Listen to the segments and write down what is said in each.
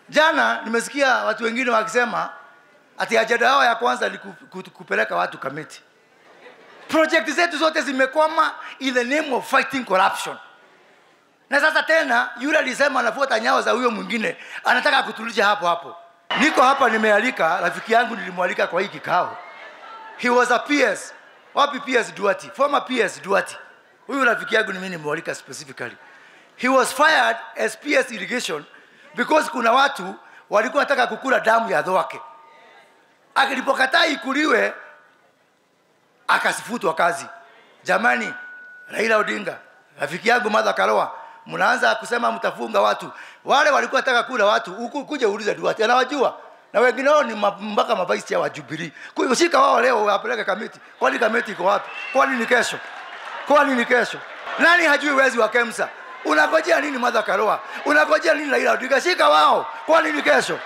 Jana nimesikia watu wengine wakisema ati ajenda yao ya kwanza ni ku- ku- kupeleka watu Kamiti. Project zetu zote zimekwama in the name of fighting corruption. Na sasa tena yule alisema anafuata nyayo za huyo mwingine, anataka kutulisha hapo hapo. Niko hapa nimealika rafiki yangu, nilimwalika kwa hii kikao. He was a PS. Wapi PS Duati? Former PS Duati. Huyu rafiki yangu ni mimi nimemwalika specifically. He was fired as PS irrigation because kuna watu walikuwa wanataka kukula damu ya dhwake. Akilipokataa ikuliwe akasifutwa kazi. Jamani, Raila Odinga, rafiki yangu Martha Karua, mnaanza kusema mtafunga watu. Wale walikuwa wanataka kula watu, huku kuja uulize Duarte, anawajua na wengine wao ni ma- mpaka mabaisi ya wajubilee. Kwa hiyo shika wao leo wapeleke kamiti. Kwani kamiti iko wapi? Kwani ni kesho? Kwani ni kesho? Nani hajui wezi wa Kemsa? Unangojea nini Martha Karua? Unangojea nini Raila Odinga? Shika wao. Kwani ni kesho?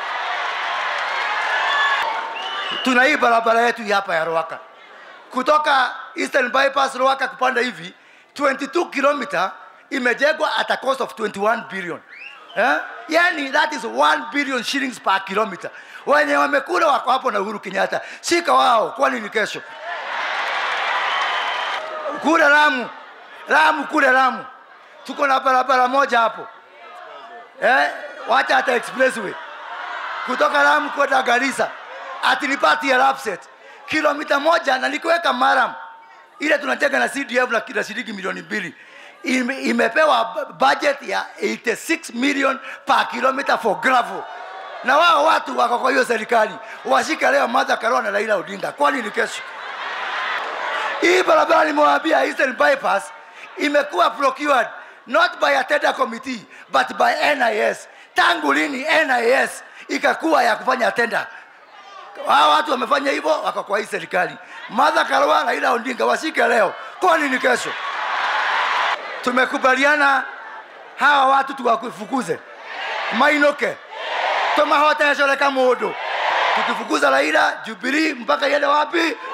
Tuna hii barabara yetu hii hapa ya Ruaka kutoka Eastern Bypass Ruaka kupanda hivi 22 kilomita imejengwa at a cost of 21 billion. Eh? Yani that is 1 billion shillings per kilometer. Wenye wamekula wako hapo na Uhuru Kenyatta. Shika wao kwani ni kesho. Kule Lamu. Lamu kule Lamu. Tuko na barabara moja hapo. Eh? Wacha hata expressway kutoka Lamu kwenda Garissa atinipati ya Lapset kilomita moja na nikiweka Maram ile tunajenga na CDF na kila shilingi milioni mbili Ime, imepewa bu- budget ya 86 million per kilometer for gravel na wao watu wako kwa hiyo serikali washike leo Martha Karua na Raila Odinga, kwani ni kesho? Hii barabara nimewaambia Eastern Bypass imekuwa procured not by a tender committee but by NIS. Tangu lini NIS ikakuwa ya kufanya tender? Hao watu wamefanya hivyo, wako kwa hii serikali. Martha Karua, Raila Odinga washike leo, kwani ni kesho? Tumekubaliana hawa watu tuwafukuze mainoke tomahotecoreka mundu tukifukuza Raila Jubilee mpaka iende wapi?